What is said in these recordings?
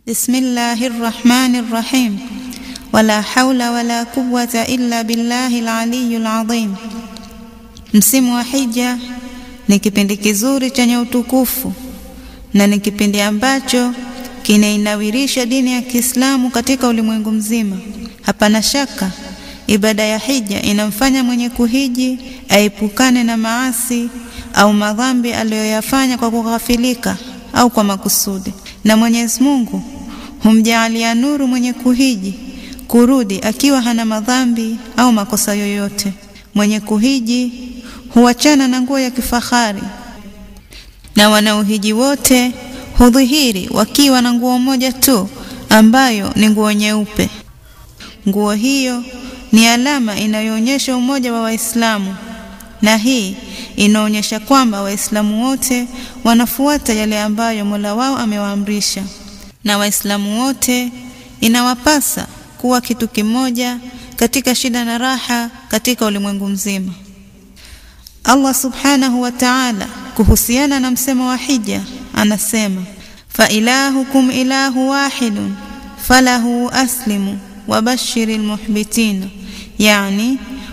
بسم الله الرحمن الرحيم ولا حول ولا قوة إلا بالله العلي العظيم Msimu wa hija ni kipindi kizuri chenye utukufu na ni kipindi ambacho kinainawirisha dini ya Kiislamu katika ulimwengu mzima. Hapana shaka ibada ya hija inamfanya mwenye kuhiji aepukane na maasi au madhambi aliyoyafanya kwa kughafilika au kwa makusudi, na Mwenyezi Mungu humjaalia nuru mwenye kuhiji kurudi akiwa hana madhambi au makosa yoyote. Mwenye kuhiji huachana na nguo ya kifahari, na wanaohiji wote hudhihiri wakiwa na nguo moja tu ambayo ni nguo nyeupe. Nguo hiyo ni alama inayoonyesha umoja wa Waislamu, na hii inaonyesha kwamba Waislamu wote wanafuata yale ambayo Mola wao amewaamrisha, na Waislamu wote inawapasa kuwa kitu kimoja katika shida na raha katika ulimwengu mzima. Allah subhanahu wa ta'ala kuhusiana na msemo wa hija anasema, fa ilahukum ilahu wahidun falahu aslimu wabashiri lmuhbitina, yani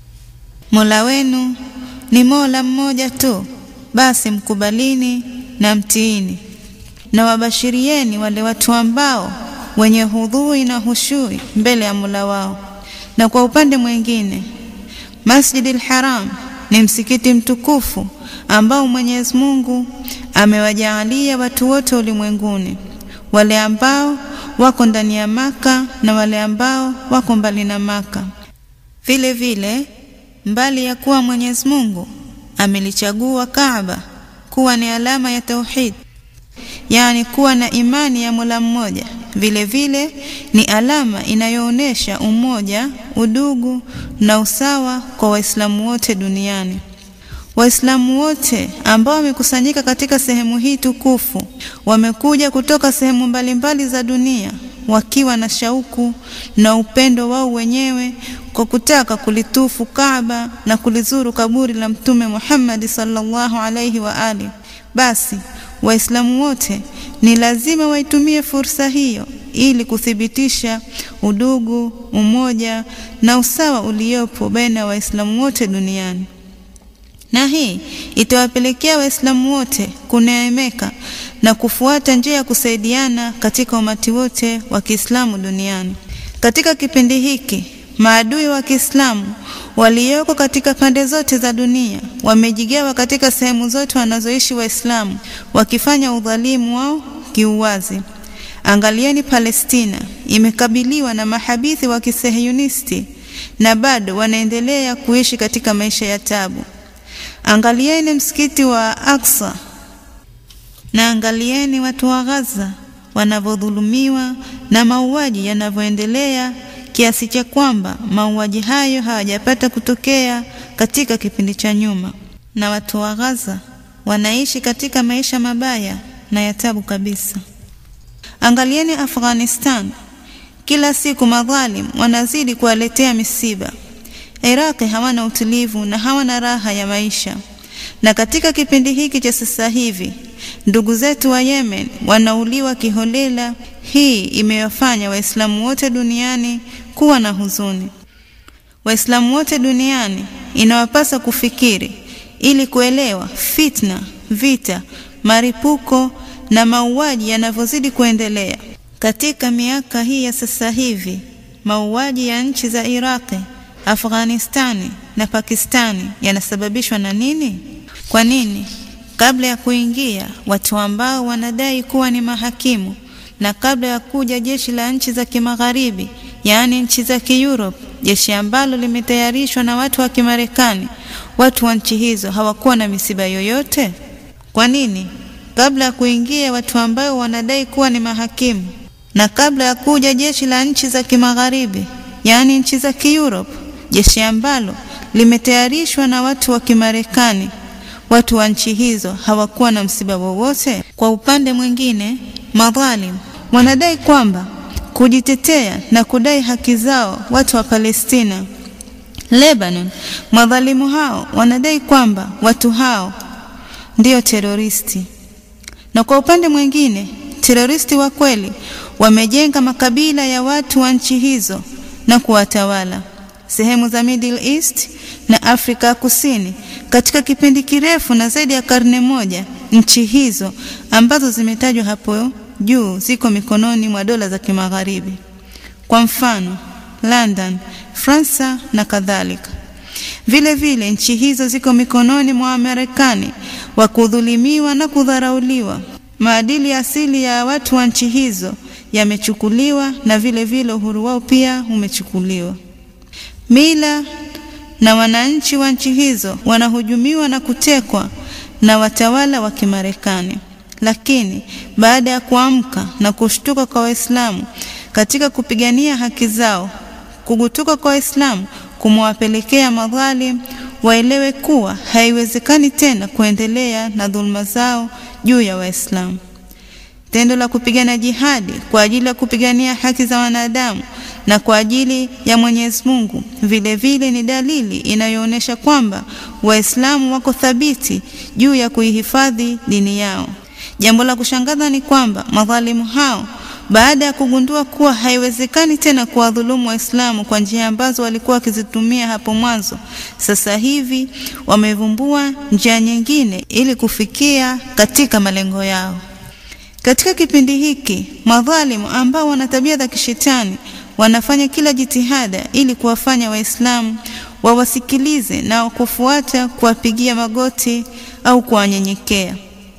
mola wenu ni mola mmoja tu, basi mkubalini na mtiini, na wabashirieni wale watu ambao wenye hudhui na hushui mbele ya mola wao. Na kwa upande mwingine, Masjidil Haram ni msikiti mtukufu ambao Mwenyezi Mungu amewajaalia watu wote ulimwenguni, wale ambao wako ndani ya Maka na wale ambao wako mbali na Maka. Vile vile, mbali ya kuwa Mwenyezi Mungu amelichagua Kaaba kuwa ni alama ya tauhid, yaani kuwa na imani ya Mola mmoja, vile vile ni alama inayoonyesha umoja, udugu na usawa kwa Waislamu wote duniani. Waislamu wote ambao wamekusanyika katika sehemu hii tukufu wamekuja kutoka sehemu mbalimbali za dunia wakiwa na shauku na upendo wao wenyewe kwa kutaka kulitufu Kaaba na kulizuru kaburi la Mtume Muhammad sallallahu alaihi wa ali. Basi Waislamu wote ni lazima waitumie fursa hiyo ili kuthibitisha udugu, umoja na usawa uliopo baina ya Waislamu wote duniani na hii itawapelekea Waislamu wote kuneemeka na kufuata njia ya kusaidiana katika umati wote wa Kiislamu duniani. Katika kipindi hiki, maadui wa Kiislamu walioko katika pande zote za dunia wamejigawa katika sehemu zote wanazoishi Waislamu, wakifanya udhalimu wao kiuwazi. Angalieni, Palestina imekabiliwa na mahabithi wa kisehunisti na bado wanaendelea kuishi katika maisha ya tabu. Angalieni msikiti wa Aqsa na angalieni watu wa Gaza wanavyodhulumiwa na mauaji yanavyoendelea kiasi cha kwamba mauaji hayo hawajapata kutokea katika kipindi cha nyuma, na watu wa Gaza wanaishi katika maisha mabaya na ya tabu kabisa. Angalieni Afghanistan, kila siku madhalim wanazidi kuwaletea misiba. Iraqi hawana utulivu na hawana raha ya maisha. Na katika kipindi hiki cha sasa hivi, ndugu zetu wa Yemen wanauliwa kiholela. Hii imewafanya Waislamu wote duniani kuwa na huzuni. Waislamu wote duniani inawapasa kufikiri ili kuelewa fitna, vita, maripuko na mauaji yanavyozidi kuendelea katika miaka hii ya sasa hivi. Mauaji ya nchi za Iraqi Afghanistani na Pakistani yanasababishwa na nini? Kwa nini kabla ya kuingia watu ambao wanadai kuwa ni mahakimu na kabla ya kuja jeshi la nchi za kimagharibi, yaani nchi za Kieurope, jeshi ambalo limetayarishwa na watu wa Kimarekani, watu wa nchi hizo hawakuwa na misiba yoyote? Kwa nini kabla ya kuingia watu ambao wanadai kuwa ni mahakimu na kabla ya kuja jeshi la nchi za kimagharibi, yaani nchi za Kieurope jeshi ambalo limetayarishwa na watu wa Kimarekani, watu wa nchi hizo hawakuwa na msiba wowote? Kwa upande mwingine, madhalim wanadai kwamba kujitetea na kudai haki zao watu wa Palestina, Lebanon, madhalimu hao wanadai kwamba watu hao ndio teroristi, na kwa upande mwingine teroristi wa kweli wamejenga makabila ya watu wa nchi hizo na kuwatawala sehemu za Middle East na Afrika Kusini katika kipindi kirefu na zaidi ya karne moja. Nchi hizo ambazo zimetajwa hapo juu ziko mikononi mwa dola za kimagharibi, kwa mfano London, Fransa na kadhalika. Vile vile nchi hizo ziko mikononi mwa Wamarekani wa kudhulumiwa na kudharauliwa. Maadili asili ya watu wa nchi hizo yamechukuliwa na vile vile uhuru wao pia umechukuliwa. Mila na wananchi wa nchi hizo wanahujumiwa na kutekwa na watawala wa Kimarekani. Lakini baada ya kuamka na kushtuka kwa Waislamu katika kupigania haki zao, kugutuka kwa Waislamu kumewapelekea madhalim waelewe kuwa haiwezekani tena kuendelea na dhuluma zao juu ya Waislamu. Tendo la kupigana jihadi kwa ajili ya kupigania haki za wanadamu na kwa ajili ya Mwenyezi Mungu vile vile ni dalili inayoonyesha kwamba Waislamu wako thabiti juu ya kuihifadhi dini yao. Jambo la kushangaza ni kwamba madhalimu hao baada ya kugundua kuwa haiwezekani tena kuwadhulumu Waislamu kwa njia ambazo walikuwa wakizitumia hapo mwanzo, sasa hivi wamevumbua njia nyingine ili kufikia katika malengo yao. Katika kipindi hiki, madhalimu ambao wana tabia za kishetani wanafanya kila jitihada ili kuwafanya Waislamu wawasikilize na kufuata kuwapigia magoti au kuwanyenyekea.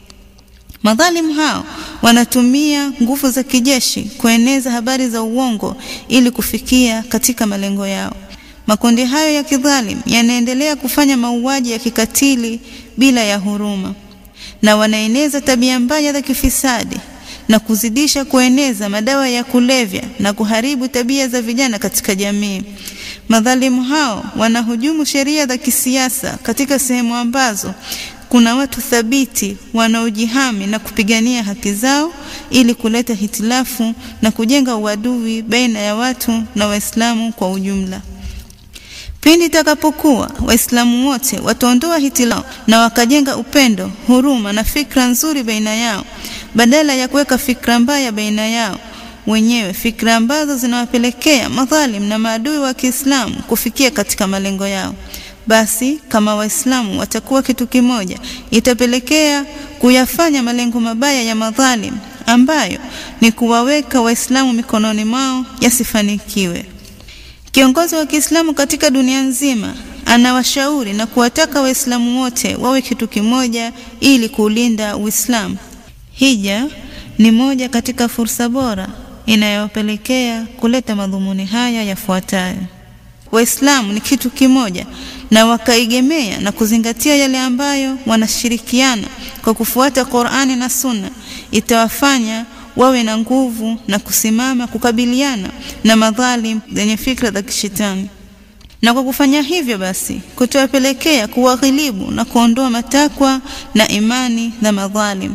Madhalimu hao wanatumia nguvu za kijeshi kueneza habari za uongo ili kufikia katika malengo yao. Makundi hayo ya kidhalim yanaendelea kufanya mauaji ya kikatili bila ya huruma, na wanaeneza tabia mbaya za kifisadi na kuzidisha kueneza madawa ya kulevya na kuharibu tabia za vijana katika jamii. Madhalimu hao wanahujumu sheria za kisiasa katika sehemu ambazo kuna watu thabiti wanaojihami na kupigania haki zao ili kuleta hitilafu na kujenga uadui baina ya watu na Waislamu kwa ujumla. Pindi itakapokuwa Waislamu wote wataondoa hitilafu na wakajenga upendo, huruma na fikra nzuri baina yao badala ya kuweka fikra mbaya baina yao wenyewe, fikra ambazo zinawapelekea madhalim na maadui wa Kiislamu kufikia katika malengo yao basi kama Waislamu watakuwa kitu kimoja, itapelekea kuyafanya malengo mabaya ya madhalim ambayo ni kuwaweka Waislamu mikononi mwao yasifanikiwe. Kiongozi wa Kiislamu katika dunia nzima anawashauri na kuwataka Waislamu wote wawe kitu kimoja ili kuulinda Uislamu. Hija ni moja katika fursa bora inayowapelekea kuleta madhumuni haya yafuatayo: Waislamu ni kitu kimoja na wakaigemea na kuzingatia yale ambayo wanashirikiana kwa kufuata Qur'ani na Sunna, itawafanya wawe na nguvu na kusimama kukabiliana na madhalim zenye fikra za kishetani. Na kwa kufanya hivyo basi kutawapelekea kuwaghilibu na kuondoa matakwa na imani za madhalim.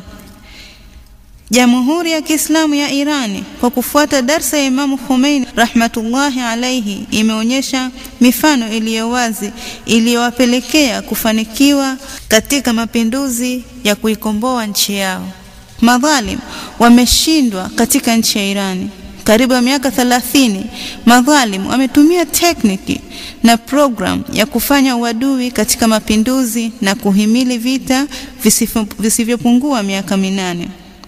Jamhuri ya Kiislamu ya Irani kwa kufuata darsa ya Imamu Khomeini rahmatullahi alaihi imeonyesha mifano iliyo wazi iliyowapelekea kufanikiwa katika mapinduzi ya kuikomboa nchi yao. Madhalim wameshindwa katika nchi ya Irani. Karibu ya miaka thelathini, madhalim wametumia tekniki na program ya kufanya uadui katika mapinduzi na kuhimili vita visivyopungua miaka minane.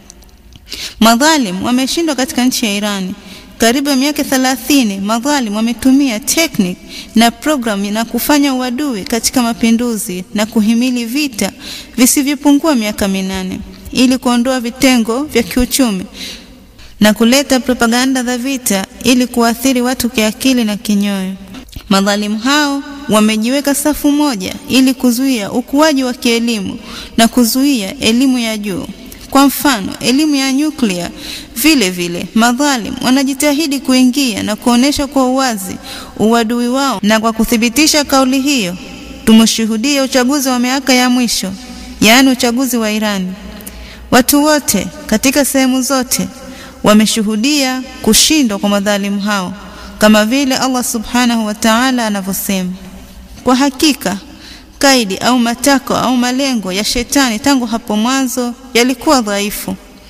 Madhalim wameshindwa katika nchi ya Irani. Karibu ya miaka thelathini, madhalim wametumia teknik na programu na kufanya uadui katika mapinduzi na kuhimili vita visivyopungua miaka minane ili kuondoa vitengo vya kiuchumi na kuleta propaganda za vita ili kuathiri watu kiakili na kinyoyo. Madhalimu hao wamejiweka safu moja ili kuzuia ukuaji wa kielimu na kuzuia elimu ya juu. Kwa mfano, elimu ya nyuklia. Vile vile, madhalim wanajitahidi kuingia na kuonesha kwa uwazi uadui wao, na kwa kuthibitisha kauli hiyo, tumeshuhudia uchaguzi wa miaka ya mwisho, yaani uchaguzi wa Irani. Watu wote katika sehemu zote wameshuhudia kushindwa kwa madhalimu hao, kama vile Allah subhanahu wa ta'ala anavyosema, kwa hakika kaidi au matako au malengo ya shetani tangu hapo mwanzo yalikuwa dhaifu,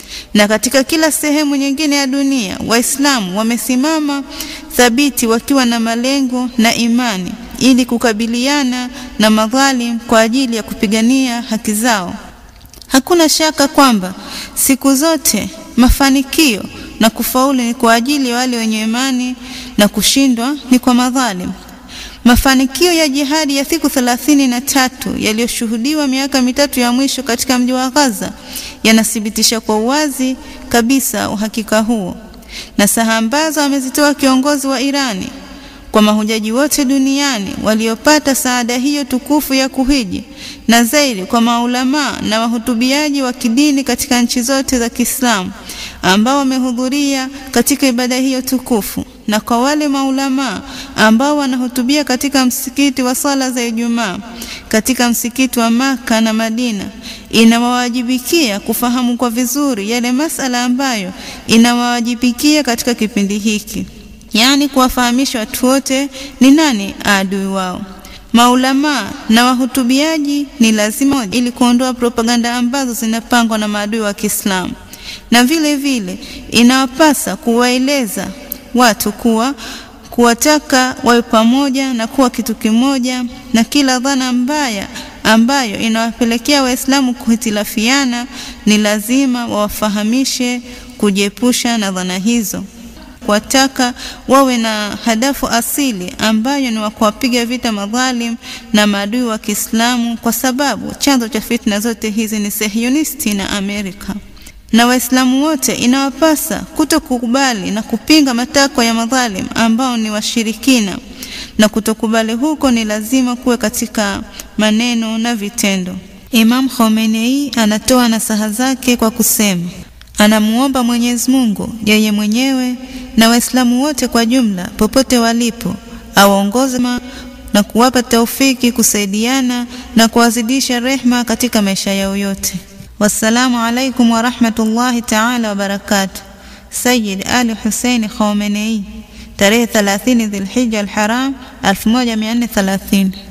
na katika kila sehemu nyingine ya dunia Waislamu wamesimama thabiti wakiwa na malengo na imani ili kukabiliana na madhalim kwa ajili ya kupigania haki zao. Hakuna shaka kwamba siku zote mafanikio na kufaulu ni kwa ajili ya wale wenye imani na kushindwa ni kwa madhalim. Mafanikio ya jihadi ya siku thelathini na tatu yaliyoshuhudiwa miaka mitatu ya mwisho katika mji wa Gaza yanathibitisha kwa uwazi kabisa uhakika huo. Na saha ambazo amezitoa kiongozi wa Irani kwa mahujaji wote duniani waliopata saada hiyo tukufu ya kuhiji, na zaidi kwa maulamaa na wahutubiaji wa kidini katika nchi zote za Kiislamu ambao wamehudhuria katika ibada hiyo tukufu, na kwa wale maulamaa ambao wanahutubia katika msikiti wa sala za Ijumaa katika msikiti wa Maka na Madina, inawawajibikia kufahamu kwa vizuri yale masala ambayo inawawajibikia katika kipindi hiki yaani kuwafahamisha watu wote ni nani adui wao. Maulamaa na wahutubiaji ni lazima ili kuondoa propaganda ambazo zinapangwa na maadui wa Kiislamu, na vile vile inawapasa kuwaeleza watu kuwa kuwataka wawe pamoja na kuwa kitu kimoja, na kila dhana mbaya ambayo inawapelekea Waislamu kuhitilafiana ni lazima wawafahamishe kujiepusha na dhana hizo kuwataka wawe na hadafu asili ambayo ni wa kuwapiga vita madhalim na maadui wa Kiislamu, kwa sababu chanzo cha fitna zote hizi ni Sehionisti na Amerika. Na Waislamu wote inawapasa kutokukubali na kupinga matakwa ya madhalim ambao ni washirikina, na kutokubali huko ni lazima kuwe katika maneno na vitendo. Imam Khomeini anatoa nasaha zake kwa kusema anamuomba Mwenyezi Mungu yeye mwenyewe na Waislamu wote kwa jumla popote walipo awaongoze na kuwapa taufiki kusaidiana na kuwazidisha rehma katika maisha yao yote. Wassalamu alaikum warahmatullahi taala wabarakatuh. Sayyid Ali Hussein Khomeini, tarehe 30 Dhulhijja al-Haram 1430.